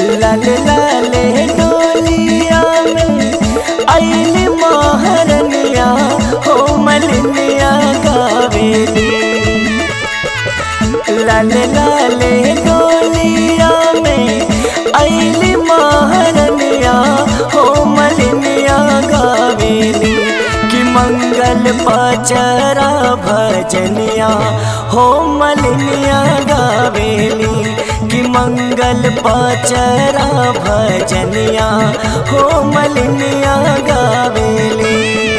लाल लाले डोलिया में आइल महारनिया हो मलिनिया गावेली लाल लाले डोलिया में आइल महारनिया हो मलिनिया गावेली कि मंगल पचरा भजनिया हो मलिनिया गावेली कि मंगल पचरा भजनिया हो मलिनिया गावेली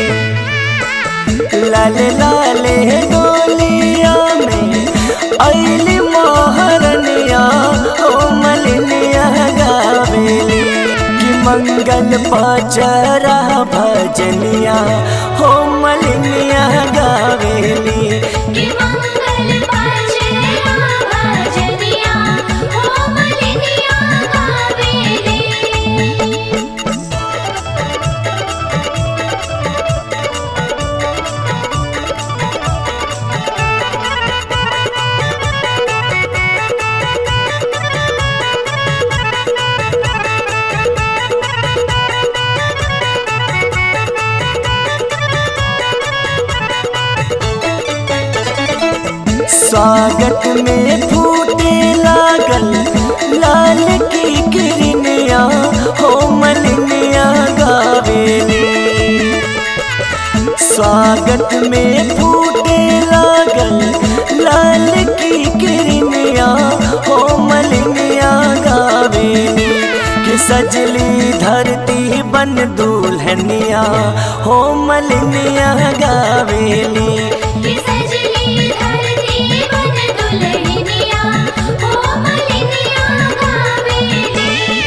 लाल लाले डोलिया में अली महारनिया हो मलिनिया गावेली कि मंगल पचरा भजनिया हो मलिनिया गावेली कि मंगल पाचरा भजनिया हो मलिनिया गावेली स्वागत में फूटे लागल लाल की किरनिया हो मलिनिया गावेली स्वागत में फूटे लागल लाल की किरनिया हो मलिनिया गावेली कि सजली धरती बन दुल्हनिया हो मलिनिया गावेली कि सजली धरती बन दुल्हनिया हो मलिनिया गावेली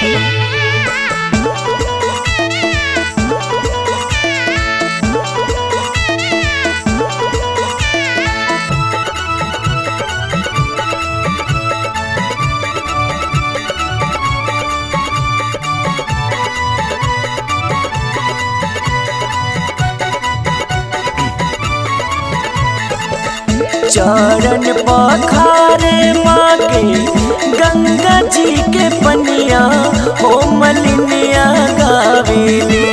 चरण पखारे माँ के गंगा जी के पनिया हो मलिनिया गावेली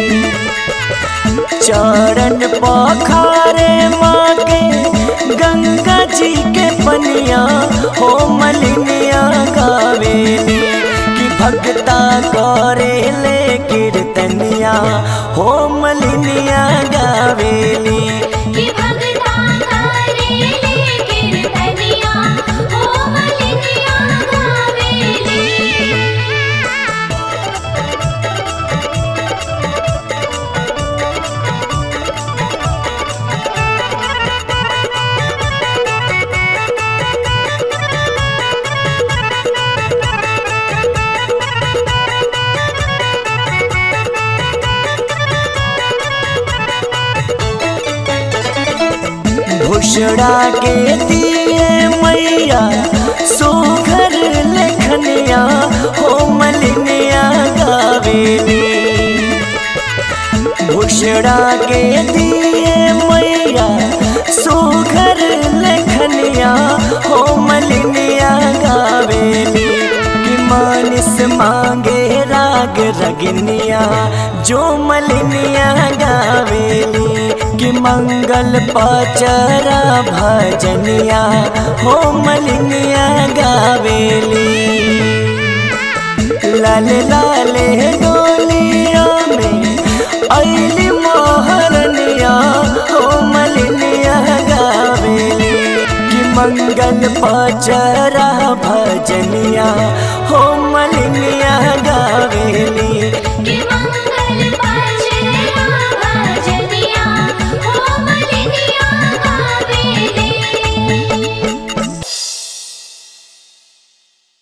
चरण पखारे माँ के गंगा जी के पनिया हो मलिनिया गावेली कि भक्ता करे ले कीर्तनिया हो मलिनिया गावेली कि भगता करेले कीर्तनिया हो मलिनिया गावेली भूषड़ा के दिए मैया सुघर लेखनिया हो मलिनिया गावेली भूषड़ा के दिए मैया सुघर लेखनिया हो मलिनिया गावेली कि मानिस मांगे राग रगनिया जो मलिनिया गावेली कि मंगल पचरा भजनिया हो मलिनिया गावेली लाल लाले डोलिया में अली मोहरनिया हो मलिनिया गावेली कि मंगल पचरा भजनिया हो